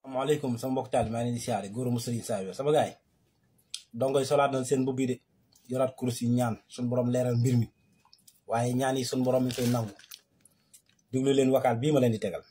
maaleykum sama mbokk taal maa ngi leen di siyaare góoru mu sëriñ saa sama gaay dongoy solaat nañ seen mbubbi de yoraat kurus yi ñaan suñ borom leeral mbir mi waaye ñaan yi suñ borom mi koy nangu diglu leen wakaal bii ma leen di tegal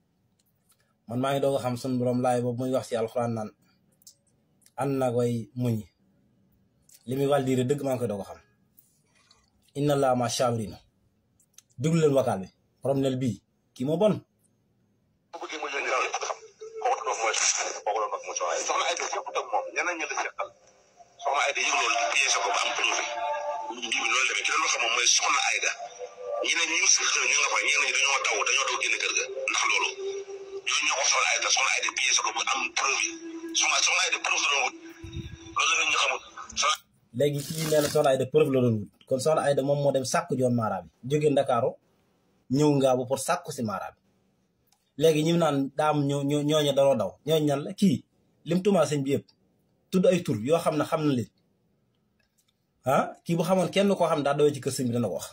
man maa ngi doog a xam suñ borom laay boobu muy wax si alxuraan naan ànd nag way muñi li muy wàll diire dëgg maa ngi koy doog a xam inna allah ma saabirina diglu leen wakaal bi borom nel bii kii moo bon bu bëggee mu leen daal xam kooku doon mooy kooku doon wax mu soxna ay soxna ay de sequt ak moom ñeneen ñi la seqal soxna ay de yëg loolu pièce ko ba am prouvé mbii bi loolu demee ki leen wax moom mooy soxna Ayda ñi ne ñu si xëy ñu nga fa ñenn ñi dañoo daw dañoo daw génn kër ga ndax loolu ñooñu ñoo ko soxna Ayda soxna Ayda pièce ko ba am preuve soxna soxna Ayda preuve la doon wut loolu la ñu xamul soxna léegi kii nee na soxna Ayda preuve la doon wut kon soxna Ayda moom moo dem sàkku joon maara bi jóge Ndakaaru ñëw ngaabu pour sàkku si maara bi léegi ñi naan daam ñoo ñoo ñooñu danoo daw ñooñu ñan la kii lim tumaa sëñ bi yëpp tudd ay tur yoo xam ne xam na leen ah kii bu xamoon kenn koo xam ne daa dawee ci kër sëñ bi dana ko wax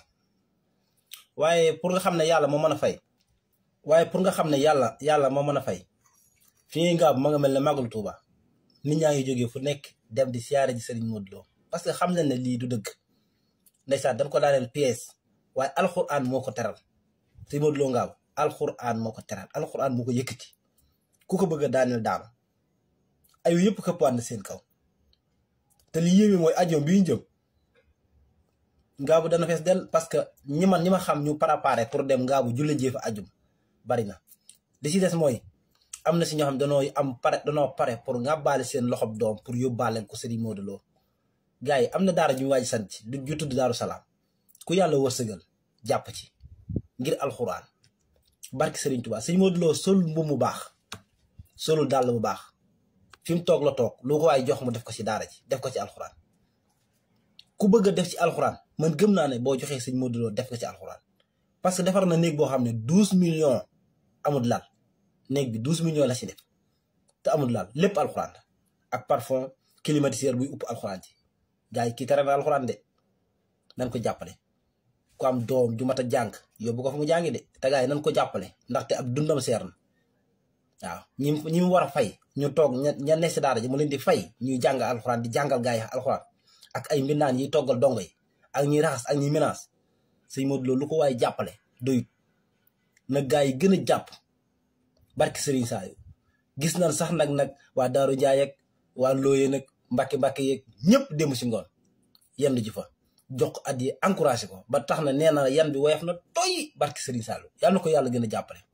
waaye pour nga xam ne yàlla moo mën a fay waaye pour nga xam ne yàlla yàlla moo mën a fay fi ngay ngaabu ma nga mel ne màggalu Tuuba nit ñaa ngi jógee fu nekk dem di siyaare ji sëriñ Modou Lo parce que xam nañ ne lii du dëgg ndeysaan dañ ko daaneel pièce waaye alxuraan moo ko teral sëriñ Modou Lo ngaabu alxuraan moo ko teral alxuraan moo ko yëkkati ku ko bëgg a daaneel daanu ayu yëpp këppaat na seen kaw te li yéeme mooy ajoom bi ñu jëm ngaabu dana fees del parce que ñi man ñi ma xam ñu préparé pour dem ngaabu julle jee fa ajum bari na li ci des mooy am na si ñoo xam danoo am pare danoo pare pour ngàbbaale seen loxob doom pour yóbbaale ko Serigne Modou Lo gars yi am na daara ju ñu waaj sant du ju tudd Daaru Salaam ku yàlla wërsëgal jàpp ci ngir alxuraan barki Serigne Touba Serigne Modou Lo sol mbu mu baax solul dàll bu baax fi mu toog la toog lu ko waay jox mu def ko ci daara ji def ko ci alxuraan ku bëgg a def ci alxuraan man gëm naa ne boo joxee Serigne Modou Lo def ko ci alxuraan parce que defar na néeg boo xam ne douze millions amul lal néeg bi douze millions la ci def te amul lal lépp alxuraan la ak parfum climatiseur buy upp alxuraan ji gars yi kii tere na alxuraan de nañ ko jàppale ku am doom ju mat a jàng yóbbu ko fa mu jàngi de te gars yi nañ ko jàppale ndaxte ab dundam seer na waaw ñi ñi mu war a fay ñu toog ña ña ne si daara ji mu leen di fay ñuy jàng alxuraan di jàngal gars yi alxuraan ak ay mbindaan yiy toggal dongo yi ak ñuy raxas ak ñuy menace sëñ Modou Lo lu ko waaye jàppale doyut na gars yi gën a jàpp barki Serigne Saayu gis nañ sax nag nag waa Daaru Njaay ak waa Looye nag Mbàkke Mbàkke yeeg ñëpp dem si ngoon yendu ji fa jox ko at yi encouragé ko ba tax na nee na yan bi woyof na toy barki Serigne Saayu yàlla na ko yàlla gën a jàppale